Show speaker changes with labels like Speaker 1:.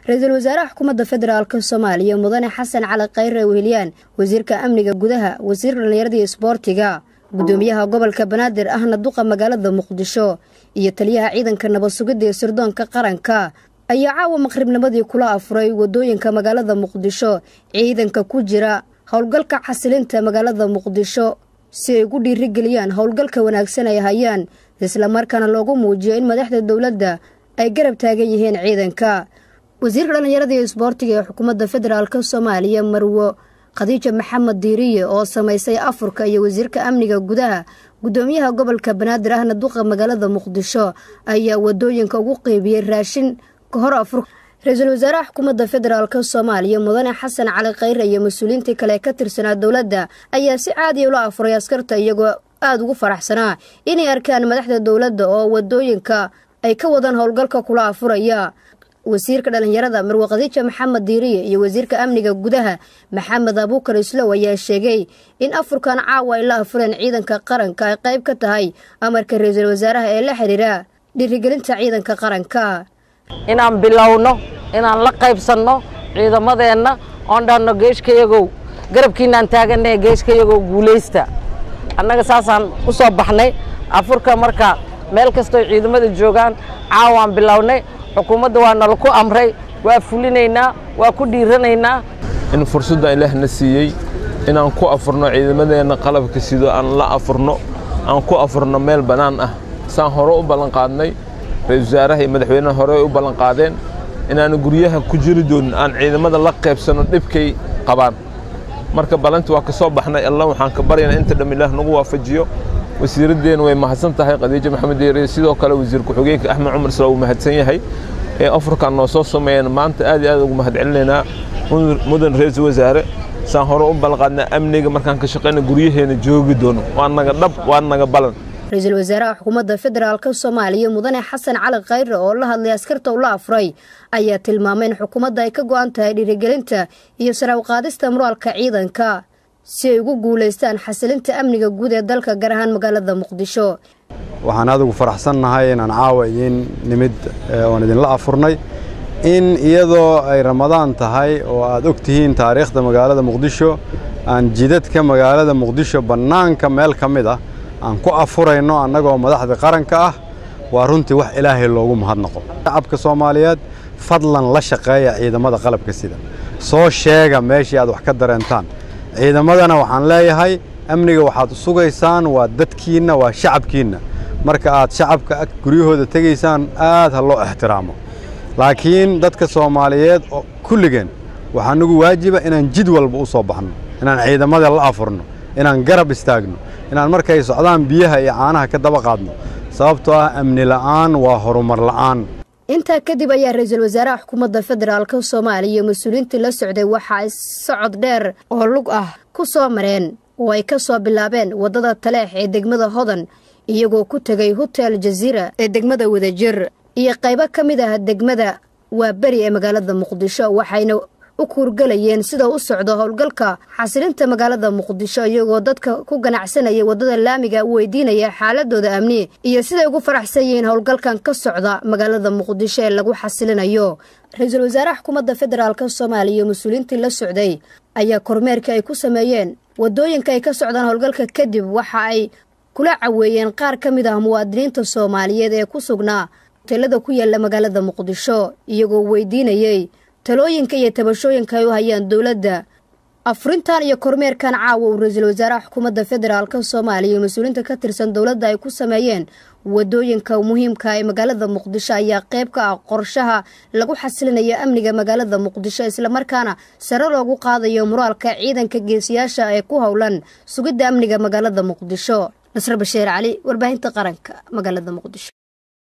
Speaker 1: ra-iisul wasaaraha xukuumadda federaalk soomaaliya mudane xasan cali khayre weheliyaan wasiirka amniga gudaha wasiir dhallinyarada iyo isboortiga gudoomiyaha gobolka banaadir ahna duqa magaalada muqdisho iyo taliyaha ciidanka nabad sugidda ee sirdoonka qaranka ayaa caawa maqribnimadii kula afuray wadooyinka magaalada muqdisho ciidanka ku jira howlgalka xasilinta magaalada muqdisho si ay ugu dhiirigeliyaan howlgalka wanaagsan ay hayaan islamarkaana loogu muujiyo in madaxda dowladda ay garab taagan yihiin ciidanka wasiirka dhallinyarada iyo isboortiga ee xukuumadda federaalk soomaaliya marwo khadiija maxamed diiriye oo samaysay afurka iyo wasiirka amniga gudaha gudoomiyaha gobolka banaadir ahna duqa magaalada muqdisho ayaa wadooyinka ugu qeybiyey raashin ka hor afur ra-iisul wasaaraha xukuumadda federaalk soomaaliya mudane xasan cali khayre iyo mas-uuliyiintii kale ka tirsanaa dowladda ayaa si caadiya ula afuray askarta iyagoo aada ugu faraxsanaa inay arkaan madaxda dowladda oo wadooyinka ay ka wadaan howlgalka kula afuraya wasiirka dhallinyarada marwe khadiija maxamed diiriye iyo wasiirka amniga gudaha maxamed abuukar islow ayaa sheegay in afurkan caawa ay la afureen ciidanka qaranka ay qayb ka tahay amarka ra-iisul wasaaraha ee la xidhiira dhiirigelinta ciidanka qaranka
Speaker 2: inaan bilowno inaan la qaybsanno ciidamadeenna oon dhanno geeshkayagow garabkiinaan taagannahe geeshkayagow guulaysta annaga saasaan u soo baxnay afurka marka meel kastoo ciidamada joogaan caawaan bilownay xukuumadda waa nala ku amray waa fulinaynaa waa ku dhiiranaynaa
Speaker 3: in fursadda ilaahna siiyey inaan ku afurno ciidamadeenna qalabka sido aan la afurno aan ku afurno meel bannaan ah saan hore u ballanqaadnay ra-isul wasaaraha iyo madaxweynaha hore ay u ballanqaadeen inaanu guryaha ku jiri doonin aan ciidamada la qaybsanno dhibkay qabaan marka ballanti waa ka soo baxnay alla waxaan ka baryaynaa inta dham ilaah nagu waafajiyo wasiiraddeena way mahadsan tahay khadiijo maxamed deeriye sidoo kale wasiir ku-xigeenka axmed cumar isla uu mahadsan yahay ee afurkan noo soo sameeyeen maanta aad iyo aad ugu mahad celinaynaa mudan ra-iisul wasaare saan hore u ballanqaadnaa amniga markaan ka shaqayna guryaheena joogi doono waa naga dhab waa naga balan
Speaker 1: ra-iisul wasaaraha xukuumadda federaalk soomaaliya mudane xasan cali khayre oo la hadlay askarta ula afuray ayaa tilmaamay in xukuumadda ay ka go'an tahay dhiirigelinta iyo sare uqaadista muraalka ciidanka si ay ugu guulaystaan xasilinta amniga guud ee dalka gaar ahaan magaalada muqdisho
Speaker 4: waxaan adigu faraxsannahay inaan caawa idiin nimid oon idinla afurnay in iyadoo ay ramadaan tahay oo aad og tihiin taariikhda magaalada muqdisho aan jidadka magaalada muqdisho bannaanka meel ka mid ah aan ku afurayno annagoo madaxda qaranka ah waa runtii wax ilaahay loogu mahadnaqo shacabka soomaaliyeed fadlan la shaqeeya ciidamada qalabka sida soo sheega meeshii aad wax ka dareentaan ciidamadana waxaan leeyahay amniga waxaad sugaysaan waa dadkiinna waa shacabkiinna marka aad shacabka guryahooda tegaysaan aad ha loo ixtiraamo laakiin dadka soomaaliyeed oo kulligeen waxaa nagu waajiba inaan jid walba u soo baxno inaan ciidamada la afurno inaan garab istaagno inaan markay socdaan biyaha iyo caanaha ka daba qaadno sababtoo ah amni la'aan waa horumar la'aan
Speaker 1: intaa kadib ayaa ra-iisul wasaaraha xukuumadda federaalk soomaaliya mas-uuliyiintii la socday waxa ay socod dheer oo lug ah ku soo mareen oo ay ka soo bilaabeen waddada taleex ee degmada hodan iyagoo ku tegay hotel jaziira ee degmada wadajir iyo qaybo ka mid ah degmada waa beri ee magaalada muqdisho waxayna u kuurgalayeen sida u socdo howlgalka xasilinta magaalada muqdisho iyagoo dadka ku ganacsanaya waddada laamiga u weydiinaya xaaladooda amni iyo siday ugu faraxsan yihiin howlgalkan ka socda magaalada muqdisho ee lagu xasilinayo ra-iisul wasaaraha xukuumadda federaalk soomaaliya mas-uuliyiintii la socday ayaa kormeerka ay ku sameeyeen waddooyinka ay ka socdaan howlgalka kadib waxa ay kula caweeyeen qaar ka mid ah muwaadiniinta soomaaliyeed ee ku sugnaa hoteelada ku yaala magaalada muqdisho iyagoo weydiinayey talooyinka iyo tabashooyinka ay u hayaan dowladda afurintan iyo kormeerkan caawa uu ra-iisul wasaaraha xukuumadda federaalk soomaaliya mas-uuliyiinta ka tirsan dowladda ay ku sameeyeen wadooyinka muhiimka ee magaalada muqdisho ayaa qayb ka ah qorshaha lagu xasilinayo amniga magaalada muqdisho islamarkaana sare loogu qaadayo muraalka ciidanka geesiyaasha ee ku howlan sugidda amniga magaalada muqdisho nasre basheer cali warbaahinta qaranka magaalada muqdisho